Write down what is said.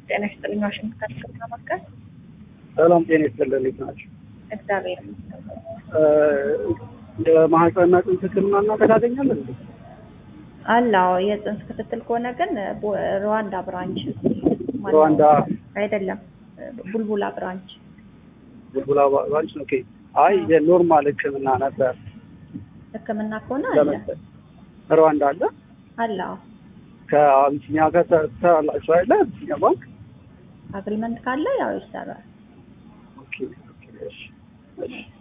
ጤና ይስጥልኝ። ዋሽንግተን ከተማ ማከል ሰላም ጤና ይስጥልኝ። እንዴት ናቸው? እግዚአብሔር ይመስገን። የማህፀንና ጽንስ ሕክምና እናንተ ታገኛለን እንዴ? አላው የጽንስ ክትትል ከሆነ ግን ቦ- ሩዋንዳ ብራንች ማነው? ሩዋንዳ አይደለም ቡልቡላ ብራንች ቡልቡላ ባንች ኦኬ። አይ የኖርማል ሕክምና ነበር ህክምና ከሆነ አለ ለመሰል ሩዋንዳ አለ አላው ከአቢሲኒያ ጋር ተላላችሁ አይደለ? አቢሲኒያ ባንክ አግሪመንት ካለ ያው ይሰራል። ኦኬ ኦኬ እሺ እሺ